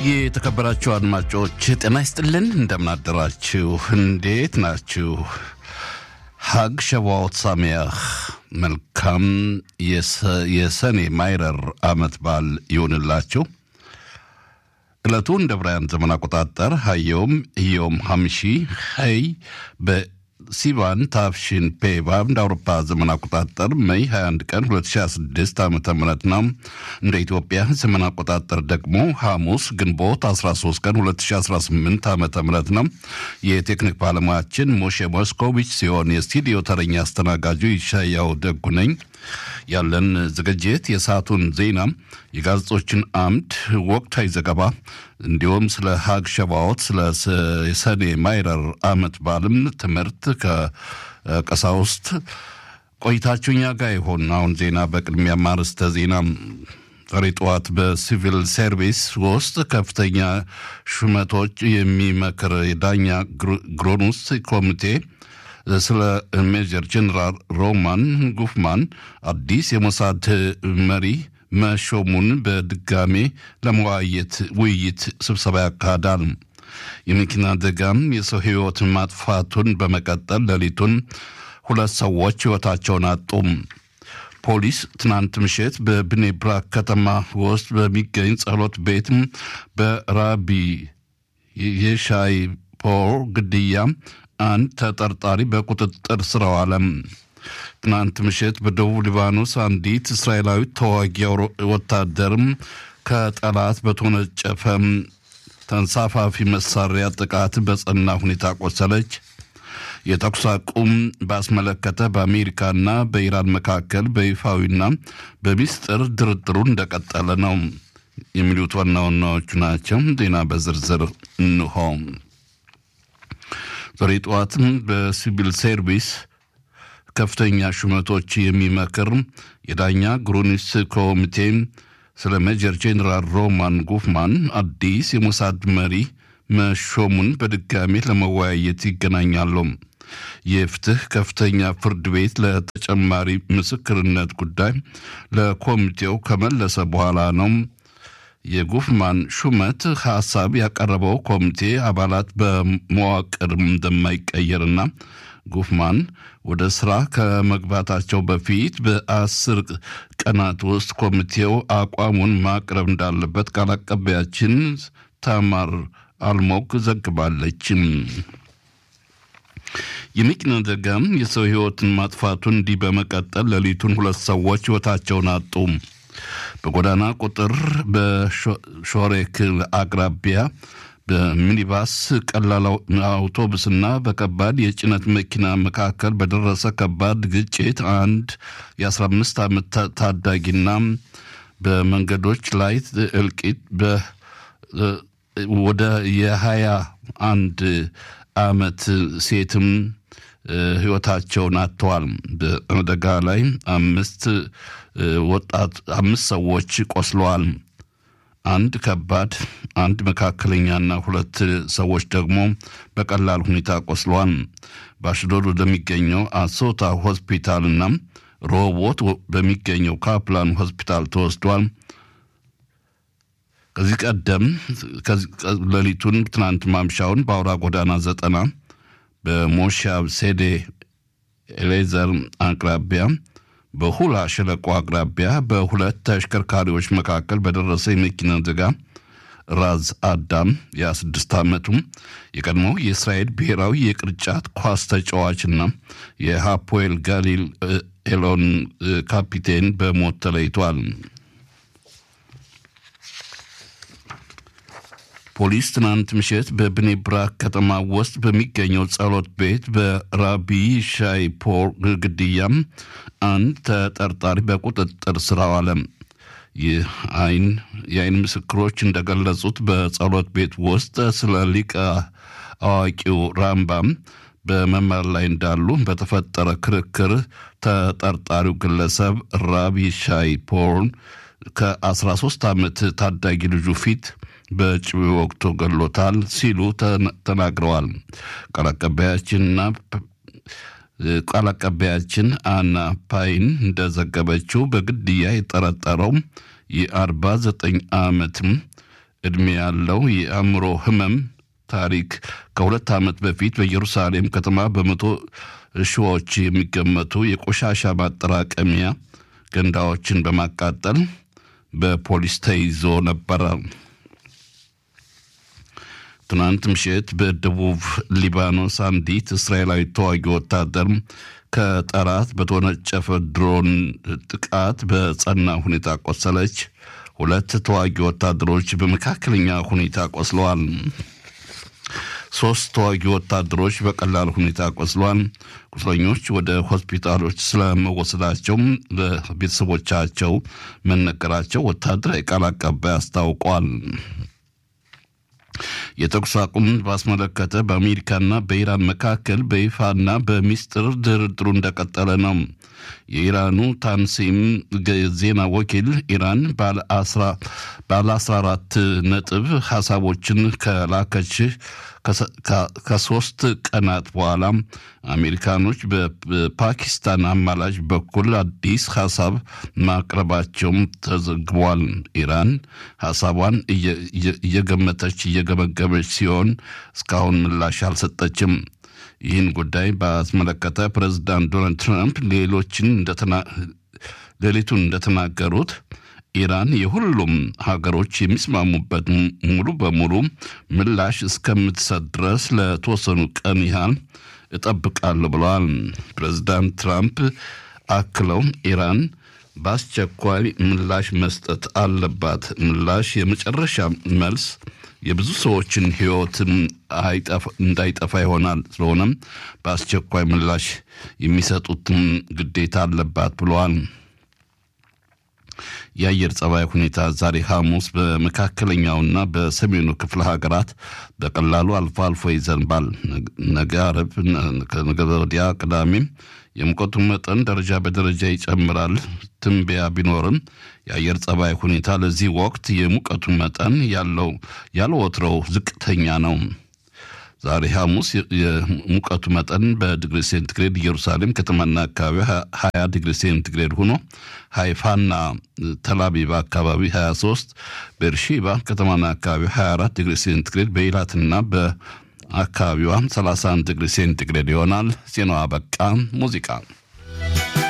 የተከበራችሁ አድማጮች ጤና ይስጥልን፣ እንደምናደራችሁ፣ እንዴት ናችሁ? ሀግ ሸዋዎት ሳሚያህ መልካም የሰኔ ማይረር ዓመት በዓል ይሁንላችሁ። ዕለቱ እንደ ብራያን ዘመን አቆጣጠር ሀየውም እዮም ሀምሺ ሀይ በሲቫን ታፍሽን ፔቫ እንደ አውሮፓ ዘመን አቆጣጠር ሜይ 21 ቀን 2026 ዓ ም ነው። እንደ ኢትዮጵያ ዘመን አቆጣጠር ደግሞ ሐሙስ ግንቦት 13 ቀን 2018 ዓ ም ነው። የቴክኒክ ባለሙያችን ሞሼ ሞስኮቪች ሲሆን የስቱዲዮ ተረኛ አስተናጋጁ ይሻያው ደጉ ነኝ። ያለን ዝግጅት የሰዓቱን ዜና፣ የጋዜጦችን አምድ፣ ወቅታዊ ዘገባ እንዲሁም ስለ ሀግ ሸባዎት ስለ የሰኔ ማይረር ዓመት በዓልም ትምህርት ከቀሳውስት ቆይታችሁ እኛ ጋር ይሆን። አሁን ዜና በቅድሚያ ማርስተ ዜና ዛሬ ጠዋት በሲቪል ሰርቪስ ውስጥ ከፍተኛ ሹመቶች የሚመክር የዳኛ ግሮኑስ ኮሚቴ ስለ ሜጀር ጀኔራል ሮማን ጉፍማን አዲስ የሞሳድ መሪ መሾሙን በድጋሜ ለመወያየት ውይይት ስብሰባ ያካሂዳል። የመኪና አደጋም የሰው ሕይወት ማጥፋቱን በመቀጠል ሌሊቱን ሁለት ሰዎች ሕይወታቸውን አጡ። ፖሊስ ትናንት ምሽት በብኔ ብራክ ከተማ ውስጥ በሚገኝ ጸሎት ቤት በራቢ የሻይ ፖር ግድያ አንድ ተጠርጣሪ በቁጥጥር ስር ዋለ። ትናንት ምሽት በደቡብ ሊባኖስ አንዲት እስራኤላዊት ተዋጊ ወታደርም ከጠላት በተወነጨፈ ተንሳፋፊ መሳሪያ ጥቃት በጸና ሁኔታ ቆሰለች። የተኩስ አቁም ባስመለከተ በአሜሪካና በኢራን መካከል በይፋዊና በሚስጥር ድርድሩ እንደቀጠለ ነው የሚሉት ዋና ዋናዎቹ ናቸው። ዜና በዝርዝር እንሆ። ዛሬ ጠዋትም በሲቪል ሰርቪስ ከፍተኛ ሹመቶች የሚመክር የዳኛ ግሩኒስ ኮሚቴ ስለ ሜጀር ጄኔራል ሮማን ጉፍማን አዲስ የሞሳድ መሪ መሾሙን በድጋሜ ለመወያየት ይገናኛሉ። የፍትህ ከፍተኛ ፍርድ ቤት ለተጨማሪ ምስክርነት ጉዳይ ለኮሚቴው ከመለሰ በኋላ ነው የጉፍማን ሹመት ሀሳብ ያቀረበው ኮሚቴ አባላት በመዋቅር እንደማይቀየርና ጉፍማን ወደ ስራ ከመግባታቸው በፊት በአስር ቀናት ውስጥ ኮሚቴው አቋሙን ማቅረብ እንዳለበት ቃል አቀባያችን ታማር አልሞክ ዘግባለች። የመኪና አደጋም የሰው ሕይወትን ማጥፋቱን እንዲህ በመቀጠል ሌሊቱን ሁለት ሰዎች ሕይወታቸውን አጡ። በጎዳና ቁጥር በሾሬክ አቅራቢያ በሚኒባስ ቀላል አውቶቡስና በከባድ የጭነት መኪና መካከል በደረሰ ከባድ ግጭት አንድ የ15 ዓመት ታዳጊና በመንገዶች ላይ እልቂት ወደ የሀያ አንድ ዓመት ሴትም ህይወታቸውን አጥተዋል። በአደጋ ላይ አምስት ወጣት አምስት ሰዎች ቆስለዋል። አንድ ከባድ፣ አንድ መካከለኛና ሁለት ሰዎች ደግሞ በቀላል ሁኔታ ቆስለዋል። በአሽዶድ ወደሚገኘው አሶታ ሆስፒታልና ሮቦት በሚገኘው ካፕላን ሆስፒታል ተወስዷል። ከዚህ ቀደም ሌሊቱን ትናንት ማምሻውን በአውራ ጎዳና ዘጠና በሞሻብ ሴዴ ኤሌዘር አቅራቢያ በሁላ ሸለቆ አቅራቢያ በሁለት ተሽከርካሪዎች መካከል በደረሰ የመኪና አደጋ ራዝ አዳም የ26 ዓመቱም የቀድሞው የእስራኤል ብሔራዊ የቅርጫት ኳስ ተጫዋችና የሃፖኤል ጋሊል ኤሎን ካፒቴን በሞት ተለይቷል። ፖሊስ ትናንት ምሽት በብኔ ብራክ ከተማ ውስጥ በሚገኘው ጸሎት ቤት በራቢ ሻይ ፖር ግድያም አንድ ተጠርጣሪ በቁጥጥር ስር አዋለ። የአይን ምስክሮች እንደገለጹት በጸሎት ቤት ውስጥ ስለ ሊቀ አዋቂው ራምባም በመማር ላይ እንዳሉ በተፈጠረ ክርክር ተጠርጣሪው ግለሰብ ራቢ ሻይ ፖርን ከ13 ዓመት ታዳጊ ልጁ ፊት በጭዊ ወቅቶ ገሎታል ሲሉ ተናግረዋል። ቃል አቀባያችንና ቃል አቀባያችን አና ፓይን እንደዘገበችው በግድያ የጠረጠረው የ49 ዓመትም ዕድሜ ያለው የአእምሮ ህመም ታሪክ ከሁለት ዓመት በፊት በኢየሩሳሌም ከተማ በመቶ ሺዎች የሚገመቱ የቆሻሻ ማጠራቀሚያ ገንዳዎችን በማቃጠል በፖሊስ ተይዞ ነበረ። ትናንት ምሽት በደቡብ ሊባኖስ አንዲት እስራኤላዊ ተዋጊ ወታደር ከጠላት በተወነጨፈ ድሮን ጥቃት በጸና ሁኔታ ቆሰለች። ሁለት ተዋጊ ወታደሮች በመካከለኛ ሁኔታ ቆስለዋል። ሶስት ተዋጊ ወታደሮች በቀላል ሁኔታ ቆስለዋል። ቁስለኞች ወደ ሆስፒታሎች ስለመወሰዳቸው ለቤተሰቦቻቸው መነገራቸው ወታደራዊ ቃል አቀባይ አስታውቋል። የተኩስ አቁም ባስመለከተ በአሜሪካና በኢራን መካከል በይፋና በሚስጥር ድርድሩ እንደቀጠለ ነው። የኢራኑ ታንሲም ዜና ወኪል ኢራን ባለ 14 ነጥብ ሀሳቦችን ከላከች ከሶስት ቀናት በኋላ አሜሪካኖች በፓኪስታን አማላጅ በኩል አዲስ ሀሳብ ማቅረባቸውም ተዘግቧል። ኢራን ሀሳቧን እየገመተች እየገመገመች ሲሆን እስካሁን ምላሽ አልሰጠችም። ይህን ጉዳይ ባስመለከተ ፕሬዚዳንት ዶናልድ ትራምፕ ሌሎችን ሌሊቱን እንደተናገሩት ኢራን የሁሉም ሀገሮች የሚስማሙበት ሙሉ በሙሉ ምላሽ እስከምትሰጥ ድረስ ለተወሰኑ ቀን ያህል እጠብቃለሁ ብለዋል። ፕሬዚዳንት ትራምፕ አክለው ኢራን በአስቸኳይ ምላሽ መስጠት አለባት። ምላሽ የመጨረሻ መልስ የብዙ ሰዎችን ሕይወት እንዳይጠፋ ይሆናል። ስለሆነም በአስቸኳይ ምላሽ የሚሰጡትን ግዴታ አለባት ብለዋል። የአየር ጸባይ ሁኔታ ዛሬ ሐሙስ በመካከለኛውና በሰሜኑ ክፍለ ሀገራት በቀላሉ አልፎ አልፎ ይዘንባል። ነገ ዓርብ፣ ነገ ወዲያ ቅዳሜም የሙቀቱ መጠን ደረጃ በደረጃ ይጨምራል። ትንበያ ቢኖርም የአየር ጸባይ ሁኔታ ለዚህ ወቅት የሙቀቱ መጠን ያለው ያለ ወትሮው ዝቅተኛ ነው። ዛሬ ሐሙስ የሙቀቱ መጠን በዲግሪ ሴንቲግሬድ ኢየሩሳሌም ከተማና አካባቢ 20 ዲግሪ ሴንቲግሬድ ሆኖ ሃይፋና ተላቢብ አካባቢ 23፣ ቤርሺባ ከተማና አካባቢ 24 ዲግሪ ሴንቲግሬድ፣ በኢላትና በአካባቢዋ 31 ዲግሪ ሴንቲግሬድ ይሆናል። ዜናዋ በቃ። ሙዚቃ